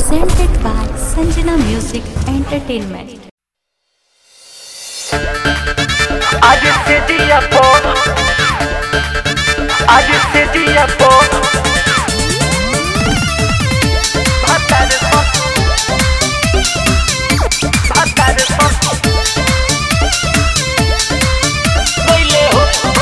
presented by Sanjana Music Entertainment. आज से दिया पो आज से दिया पो भातार पो भातार पो कोइले हो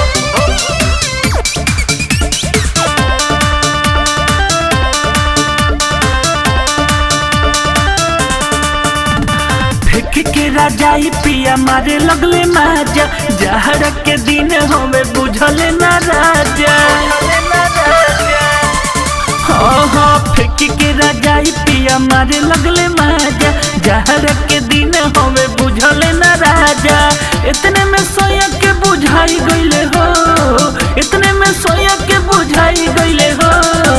फेंक के राजाई पिया मारे लगले माजा जहर के दिन हमें बुझल ना राजा हाँ हाँ फेंक के राजाई पिया मारे लगले माजा जहर के दिन हमें बुझल ना राजा इतने में सोया के बुझाई गईले हो इतने में सोया के बुझाई गईले हो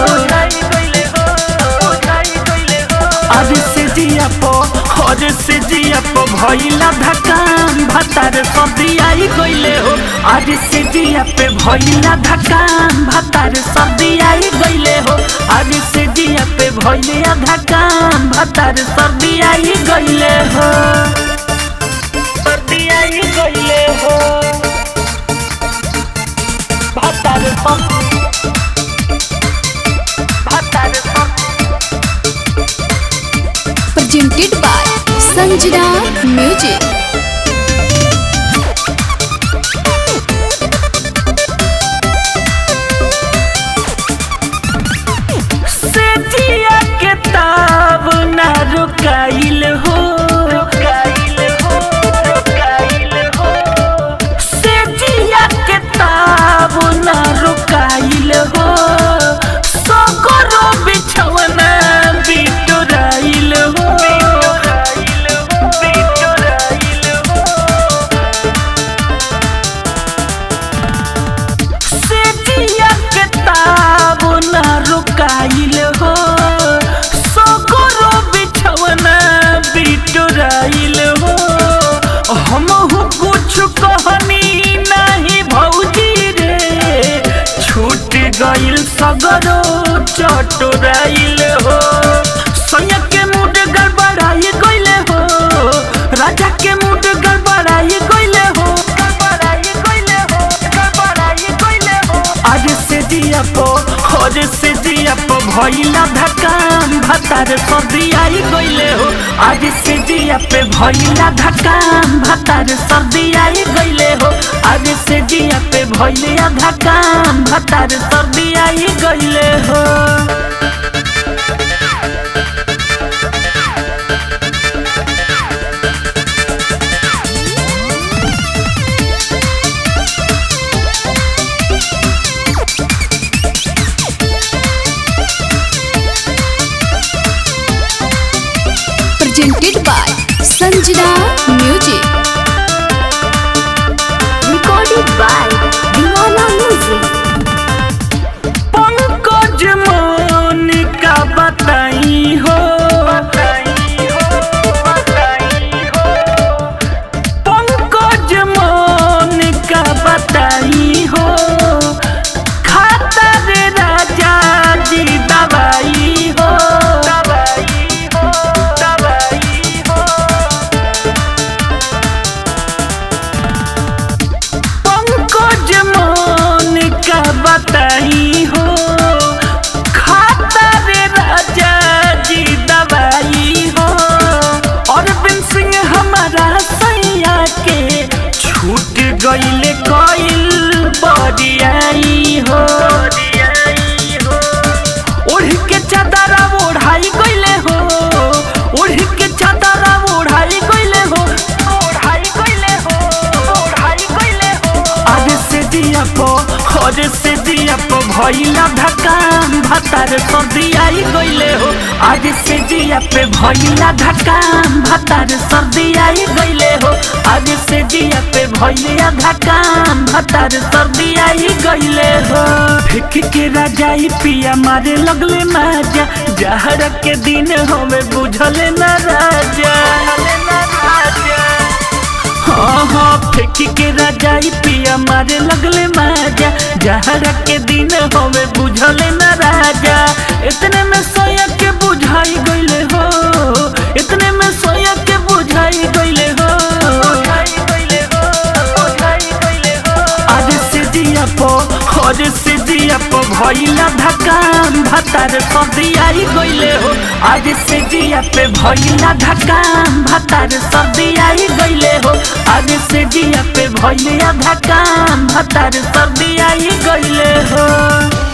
आज से जिया पो आज से जिया पो भइला धकान भतार सर्दी आई गइले हो आज से जिया पे भइला धकान भतार सर्दी आई गइले हो आज से जिया पे भइला धकान भतार सर्दी आई गइले हो सर्दी आई गइले हो भतार सर्दी भतार सर्दी Presented by Sanjana Music. से जिया के ताब ना रुकाइल हो रुकाइल हो रुकाइल हो से जिया के ताब ना रुकाइल हो सगरो बिछवना बिटोराइल हो बिटोराइल हो बिटोराइल हो से जिया के ताब ना रुकाइल हो सगरो बिछवना बिटोराइल हो हमहु कुछ कहनी नहीं भौजी रे छूट गइल सगरो चटोराइल हो सैया के मूड गड़बड़ाई गइले हो राजा के मूड गड़बड़ाई गइले हो गड़बड़ाई गइले हो गड़बड़ाई गइले हो आज से दिया पो आज से दिया पो भइला धकान भतार सर्दी आई गइले हो आज से दिया पे भइला धकान भतार सर्दी आई गइले हो आज से दिया पे भइला धकान भतार सर्दी आई गइले हो Presented by Sanjana Music. Recorded by Divana Music. Pankaj मन का बताई हो पंकज मन का बताई हो खाता रे राजा जी दवाई हो दवाई हो दवाई हो पंकज मन का बताई हो खाता रे राजा जी दवाई हो और बिन सिंह हमारा सैया के छूट गइले कइल बडियाई हो ओढ़ के चादरा ओढ़ाई गइले हो ओढ़ के चादरा ओढ़ाई गइले हो ओढ़ाई गइले हो ओढ़ाई गइले हो आज से दिया पो आज से दिया पो भइला धकान भतार सर्दी आई गइले हो आज से दिया पे भइला धकान भतार सर्दी आई गइले हो आज से दिया पे भइला धकान भतार सर्दी आई गइले हो फेंक के राजाई पिया मारे लगले माजा जहर के दिन हमें बुझल ना राजा हाँ हाँ फेंक के राजाई पिया मारे लगले माजा जहर के दिन हमें बुझल न राजा इतने में सोया के बुझाई गईले हो और से जिया पे भइला धकाम भतार सर्दी आई गइले हो आज से जिया पे भइला धकाम भतार सर्दी आई गइले हो आज से जिया पे भइला धकाम भतार सर्दी आई गइले हो